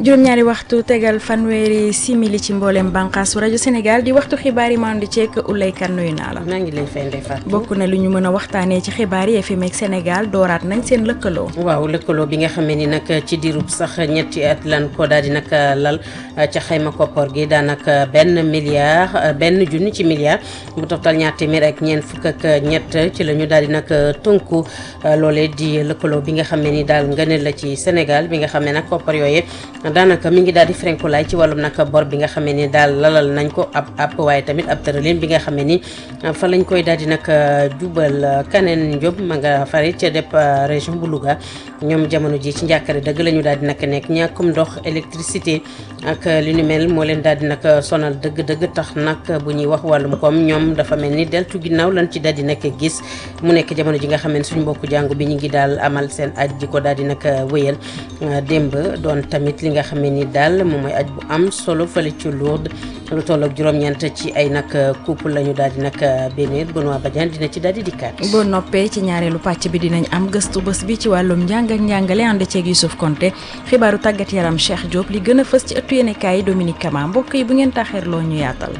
juróom-ñaari waxtu tegal fanweeri simili ci mboolem bànqaasu rajo Sénégal di waxtu xibaar yi maan di ceek Ulay Kan nuyu naa la. maa ngi lay fay Ndeye Fatou. bokk na lu ñu mën a waxtaanee ci xibaar yi FM ak Sénégal dooraat nañ seen lëkkaloo. waaw lëkkaloo bi nga xamee ni nag ci diirub sax ñetti at lan ko daal di nag lal ca xayma koppar gi daanaka benn milliard benn junni ci milliard bu toftal ñaar téeméer ak ñeent fukk ak ñett ci la ñu daal di nag tënku loolee di lëkkaloo bi nga xam ne ni daal ngëneel la ci Sénégal bi nga xam ne nag koppar yooyee daanaka mi ngi daal di frenkulaay ci wàllum nag bor bi nga xam ne ni daal lalal nañ ko ab ab waaye tamit ab tëralin bi nga xam ne ni fa lañ koy daal di nag jubal kaneen Diop ma nga fari ca dep région bu Louga ñoom jamono ji ci njàkkare dëgg la ñu daal di nag nekk ñàkkum ndox électricité ak li ni mel moo leen daal di nag sonal dëgg-dëgg tax nag bu ñuy wax wàllum koom ñoom dafa mel ni deltu ginnaaw lan ci daal di nag gis mu nekk jamono ji nga xam ne suñu mbokku jàngu bi ñu ngi daal amal seen aj ji ko daal di nag wéyal démb doon tamit li nga xam ne ni daal moom mooy aj bu am solo fële ci Lourdes lu toll ak juróom-ñeent ci ay nag couple la ñu daal di nag bénir Benoît Badiane dina ci daal di dikkaat. boo noppee ci ñaareelu pàcc bi dinañ am gëstu bés bi ci wàllum njàng ak njàngale ànd ceeg Youssouf Konté xibaaru tàggat yaram Cheikh Diop li gën a fës ci ëttu yéenekaay yi Dominique Kama mbokk yi bu ngeen taxeerloo ñu yaatal.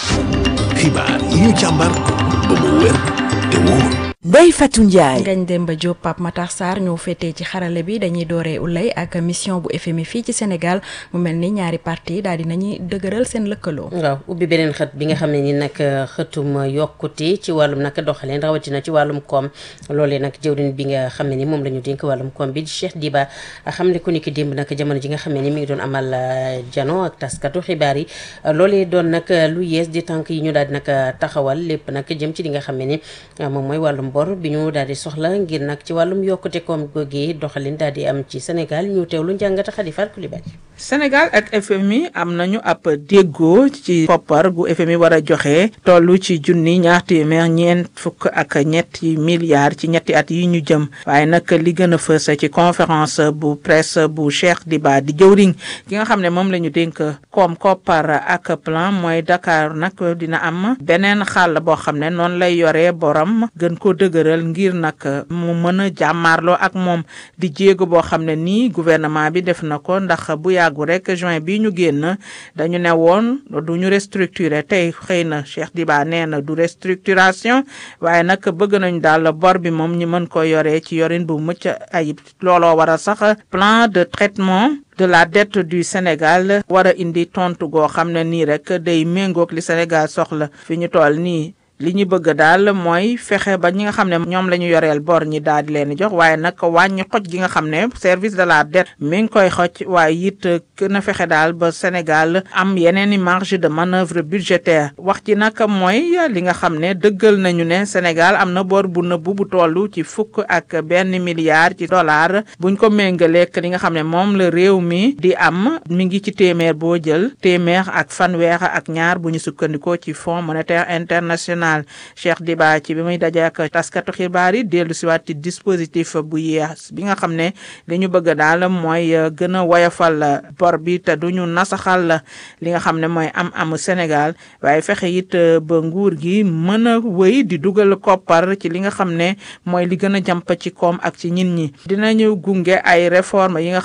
xibaar yi ñu càmbar ba mu wér te wóor. Ndeye Fatou Ndiaye. Ngagne Demba Diop Pape Matar Sarr ñoo féetee ci xarale bi dañuy dooree ulay ak mission bu FMI fii ci Sénégal mu mel ni ñaari parti daal di nañuy dëgëral seen lëkkaloo. waaw ubbi beneen xët bi nga xam ne ni nag xëtum yokkute ci wàllum nag doxaleen rawatina ci wàllum koom loolee nag jëwriñ bi nga xam ne ni moom la ñu dénk wàllum koom bi di Cheikh Diba xam ne ku ni ki démb nag jamono ji nga xam ne ni mi ngi doon amal jano ak taskatu xibaar yi loolee doon nag lu yees di tànk yi ñu daal di nag taxawal lépp nag jëm ci li nga xam ne ni moom mooy wàllum bor bi ñu daal di soxla ngir nag ci wàllum yokkute koom googu doxalin daal di am ci Sénégal ñu teewlu njàngata Khady Fall Coulibaly Sénégal ak FMI am nañu ab déggoo ci koppar gu FMI war a joxe toll ci junni ñaar téeméer ñeent fukk ak ñetti milliards ci ñetti at yi ñu jëm waaye nag li gën a fës ci conférence bu presse bu Cheikh Diba di jëwriñ ki nga xam ne moom la ñu dénk koom koppar ak plan mooy Dakar nag dina am beneen xàll boo xam ne noonu lay yoree borom gën ko dëgëral ngir nag mu mën a jàmmaarloo ak moom di jéego boo xam ne nii gouvernement bi def na ko ndax bu yàggu rek juin bi ñu génn dañu ne woon du ñu restructurer tey xëy na Cheikh Diba nee na du restructuration waaye nag bëgg nañu daal bor bi moom ñu mën ko yoree ci yorin bu mucc ayib looloo war a sax plan de traitement de la dette du Sénégal war a indi tontu goo xam ne nii rek day méngoog li Sénégal soxla fi ñu toll nii li ñu bëgg daal mooy fexe ba ñi nga xam ne ñoom la ñu yoreel bor ñi daal di leen jox waaye nag wàññi xoj gi nga xam ne service de la dette mi ngi koy xoj waaye it gën a fexe daal ba Sénégal am yeneen i marge de manœuvre budgétaire wax ji nag mooy li nga xam ne dëggal nañu ne Sénégal am na bor bu nëbbu bu toll ci fukk ak benn milliard ci dollar buñ ko méngaleek li nga xam ne moom la réew mi di am mi ngi ci téeméer boo jël téeméer ak fanweer ak ñaar bu ñu sukkandikoo ci Fonds monétaire international Cheikh Diba ci bi muy daje ak taskatu xibaar yi dellu si waat ci dispositif bu yees bi nga xam ne li ñu bëgg daal mooy gën a woyofal bor bi te duñu nasaxal li nga xam ne mooy am amu Sénégal waaye fexe it ba nguur gi mën a wëy di dugal koppar ci li nga xam ne mooy li gën a jàmp ci koom ak ci ñin ñi dinañu gunge ay réforme yi nga